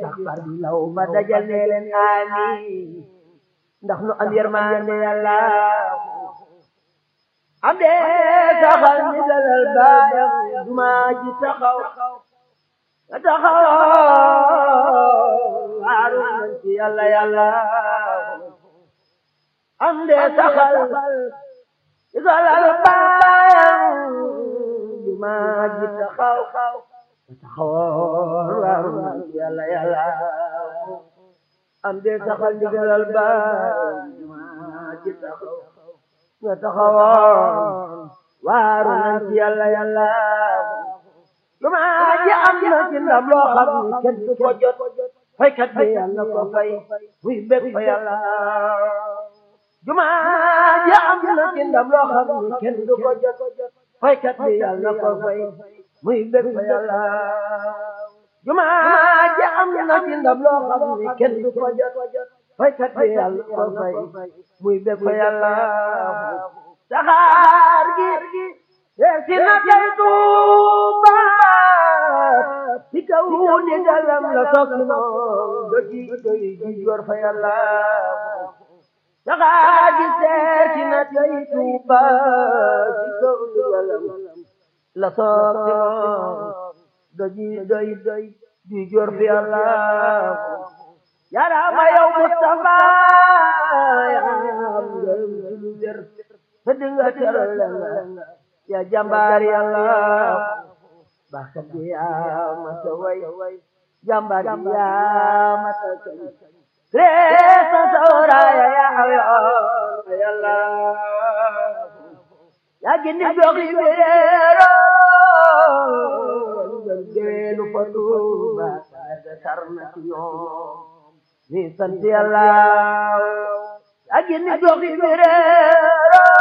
sax far di law ba dajal ne leen amiin ndax nu am yërmande yàlla am de saxal ni dalal baayam duma ji taxaw nga taxaw waaru nañ ci yàlla yàlla am de saxal ni dalal baayam duma ji taxaw nga taxaw waaru nañ ci yàlla yàlla am de saxal ni dalal baayam duma ji taxaw nga taxawoon waaru nañ ci yàlla yàlla juma ji am na ci ndam loo xam ni kenn du ko jot faykat bi yàlla ko fay muy bég fa yàlla juma ji am na ci ndam loo xam ni kenn du ko jot faykat bi yàlla ko fay muy bég fa yàlla juma ji am na ci ndam loo xam ni kenn du ko jot faykat bi yàlla ko fay muy bég fa yàlla saxaar gi si na kay Tuuba si kaw di galam la sokki moom doji doy ji yor fa yàlla saxaar gi seer si na kay Tuuba si kaw di galam la sokki moom doji doy doy ji yor fa yàlla yarama yow Mustafa yaam ngërëm ci lu wér te dinga teral la ya jàmbaar yàlla baaxkat bi yaa mata way jàmbaar bi yaa mata kañ reesa sawraaya yaa ayoon yàlla yaa gindi gox li beero ngel geelu fa Tuuba saaga sar na ci ñoom ni sant yàlla yaa gindi gox li beero